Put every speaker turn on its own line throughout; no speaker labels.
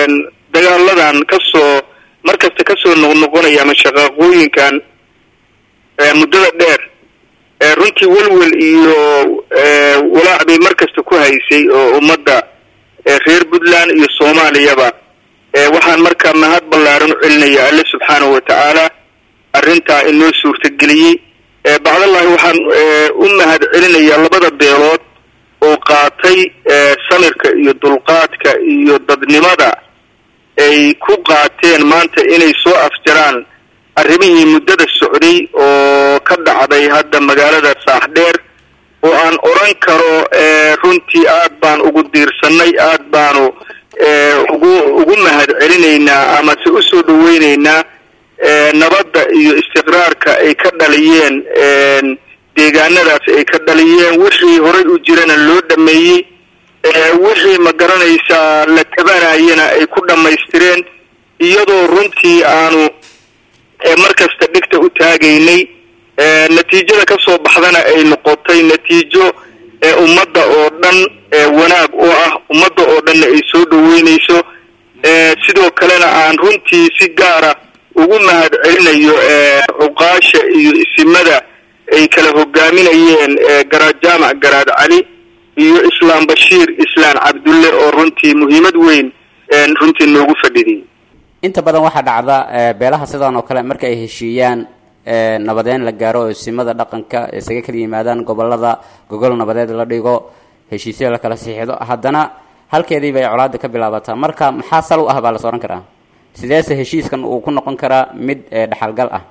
dagaaladan kasoo markasta kasoo noqnoqonaya ama shaqaaqooyinkan muddada dheer runtii welwel iyo walaac bay markasta ku haysay oo ummadda reer puntland iyo soomaaliyaba waxaan markaa mahad ballaaran u celinaya alle subxaanahu watacaala arrintaa inoo suurtageliyey bacdallahi waxaan u mahad celinayaa labada beelood oo qaatay samirka iyo dulqaadka iyo dadnimada ay ku qaateen maanta inay soo afjaraan arrimihii muddada socday oo ka dhacday hadda magaalada saaxdheer oo aan odran karo runtii aad baan ugu diirsanay aad baanu ugu ugu mahad celinaynaa amase usoo dhaweyneynaa nabadda iyo istiqraarka ay ka dhaliyeen deegaanadaas ay ka dhaliyeen wixii horay u jirana loo dhameeyey wixii ma garanaysaa la tabanayana ay ku dhammaystireen iyadoo runtii aanu markasta dhigta u taagaynay natiijada ka soo baxdana ay noqotay natiijo ummadda oo dhan wanaag oo ah ummadda oo dhanna ay soo dhaweynayso sidoo kalena aan runtii si gaara ugu mahad celinayo cuqaasha iyo isimada ay kala hogaaminayeen garaad jaamac garaad cali iyo islaam bashiir islaan cabdulle oo runtii muhiimad weyn runtii noogu fadhidiyay
inta badan waxaa dhacda beelaha sidaan oo kale marka ay heshiiyaan nabadeyn la gaaro oo isimada dhaqanka isaga kala yimaadaan gobolada gogol nabadeed la dhigo heshiisyo la kala siixdo haddana halkeediiba ay colaada ka bilaabataa marka maxaa sal u ah baa las ohan karaa sideese heshiiskan uu ku noqon karaa mid dhexalgal ah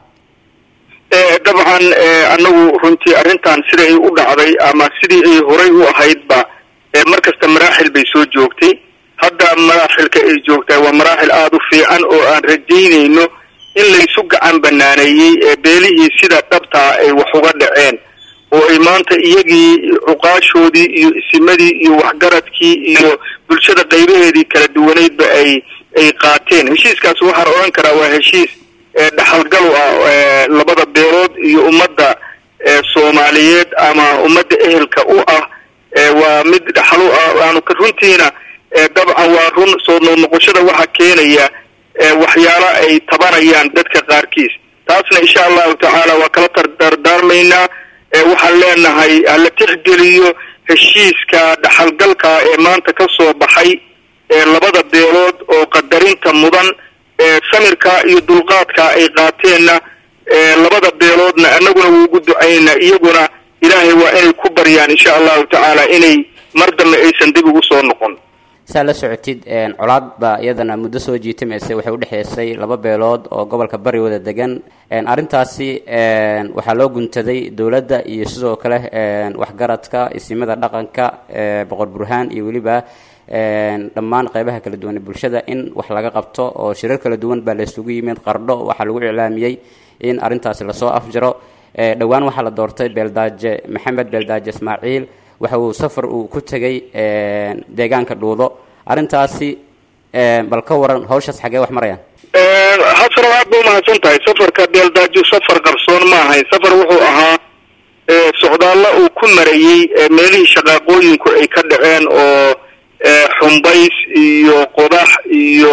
dabcan anagu runtii arrintan siday u dhacday ama sidii ay horay u ahaydba markasta maraaxil bay soo joogtay hadda maraaxilka ay joogtaa waa maraaxil aada u fiican oo aan rajaynayno in laysu gacan banaaneeyey beelihii sida dhabtaa ay wax uga dhaceen oo ay maanta iyagii cuqaashoodii iyo isimadii iyo waxgaradkii iyo bulshada qaybaheedii kala duwaneydba ay ay qaateen heshiiskaas waxaan odhan karaa waa heshiis dhexalgal ah labada beelood iyo ummadda soomaaliyeed ama ummadda ehelka u ah waa mid dhexal u ah aanu runtiina dabcan waa run soo noqnoqoshada waxaa keenaya waxyaalo ay tabanayaan dadka qaarkiis taasna insha allahu tacaala waa kala dardaarmaynaa waxaan leenahay hala tixgeliyo heshiiska dhexalgalka ee maanta ka soo baxay labada beelood oo qadarinta mudan samirka iyo dulqaadka ay qaateenna labada beeloodna anaguna wuugu ducaynaa iyaguna ilaahay waa inay ku baryaan insha allahu tacaala inay mar dambe aysan dib ugu soo noqon
saa la socotid colaad baa iyadana muddo soo jiitamaysa waxay udhexeysay laba beelood oo gobolka bari wada degan arrintaasi waxaa loo guntaday dowladda iyo sidoo kale waxgaradka isimada dhaqanka boqor burhaan iyo weliba dhammaan qeybaha kala duwan ee bulshada in wax laga qabto oo shirar kala duwan baa laysugu yimid qardho waxaa lagu iclaamiyey in arrintaasi lasoo afjaro dhowaan waxaa la doortay beeldaaje maxamed beeldaaje ismaaciil waxa uu safar uu ku tegay deegaanka dhuudo arrintaasi bal ka waran hawshaas xagee wax marayaan
hasano aad ba umahadsan tahay safarka beeldaajo safar qarsoon ma ahayn safar wuxuu ahaa socdaallo uu ku marayey meelihii shaqaaqooyinku ay ka dhaceen oo xumbays iyo qodax iyo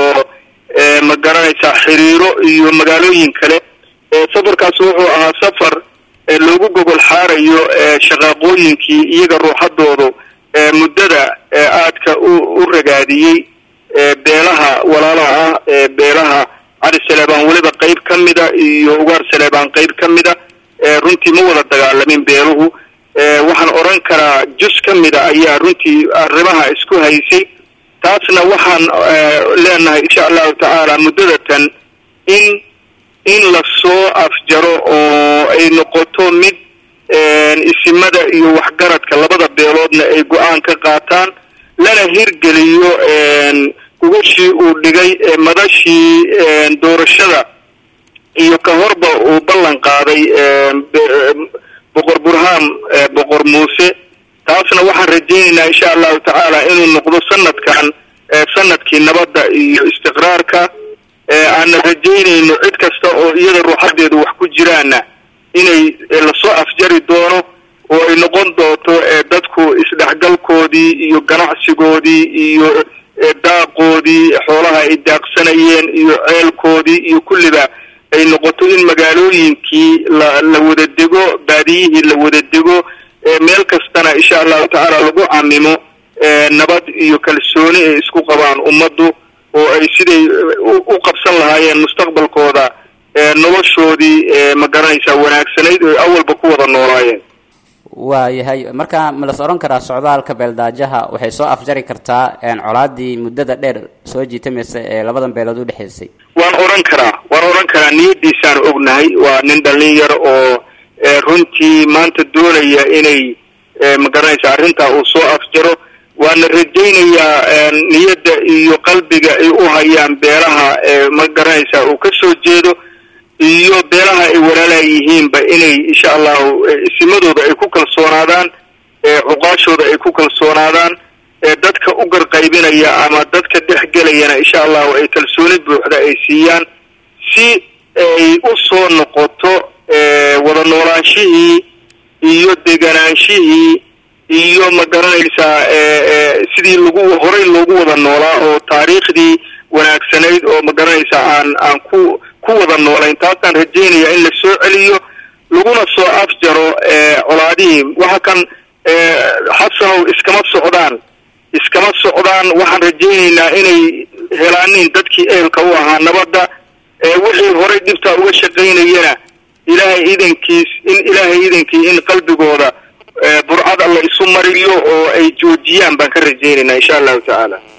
ma garanaysaa xiriiro iyo magaalooyin kale safarkaas wuxuu ahaa safar loogu gogol xaarayo shaqaaqooyinkii iyaga ruuxadoodu muddada aadka u u ragaadiyey beelaha walaalaha ah beelaha cali saleebaan weliba qeyb ka mida iyo ugaar saleebaan qeyb ka mida runtii ma wada dagaalamin beeluhu waxaan odhan karaa jus ka mida ayaa runtii arrimaha isku haysay taasna waxaan leenahay insha allahu tacaala muddadatan in in lasoo afjaro oo ay noqoto mid isimada iyo waxgaradka labada beeloodna ay go-aan ka qaataan lana hirgeliyo gugashii uu dhigay madashii doorashada iyo ka horba uu ballan qaaday boqor burhaan boqor muuse taasna waxaan rajaynaynaa insha allahu tacaala inuu noqdo sanadkan sanadkii nabadda iyo istiqraarka aanna rajaynayno cid kasta oo iyada ruuxadeedu wax ku jiraana inay lasoo afjari doono oo ay noqon doonto dadku isdhexgalkoodii iyo ganacsigoodii iyo daaqoodii xoolaha ay daaqsanayeen iyo ceelkoodii iyo kulliba ay noqoto in magaalooyinkii la la wada dego baadiyihii la wada dego meel kastana insha allahu tacaala lagu camimo nabad iyo kalsooni ay isku qabaan ummaddu oo ay siday u qabsan lahaayeen mustaqbalkooda noloshoodii ma garanaysaa wanaagsanayd oo awalba ku wada noolaayeen
waayahay marka ma las odhan karaa socdaalka beeldaajaha waxay soo afjari kartaa colaadii muddada dheer soo jiitamaysa ee labadan beelood u dhexaysay
waan odhan karaa waan odhan karaa niyadiisaan ognahay waa nin dhallin yar oo runtii maanta doonaya inay ma garanaysa arrintaa uu soo afjaro waana rajaynayaa niyadda iyo qalbiga ay u hayaan beelaha ma garanaysaa uu ka soo jeedo iyo beelaha ay walaalaayihiinba inay insha allahu isimadooda ay ku kalsoonaadaan cuqaashooda ay ku kalsoonaadaan dadka u garqaybinaya ama dadka dhexgelayana insha allahu ay kalsooni buuxda ay siiyaan si ay u soo noqoto wada noolaanshihii iyo deganaanshihii iyo ma garanaysaa sidii lagu horay loogu wada noolaa oo taariikhdii wanaagsanayd oo ma garanaysaa aan aan ku ku wada noolayn taasaan rajaynaya in la soo celiyo laguna soo afjaro colaadihii waxa kan xasanow iskama socdaan iskama socdaan waxaan rajaynaynaa inay helaanin dadkii ehelka u ahaa nabadda wixii horay dhibtaa uga shaqaynayana ilaahay idankiis in ilaahay idankii in qalbigooda burcad alla isu mariyo oo ay joojiyaan baan ka rajaynaynaa insha allahu tacaala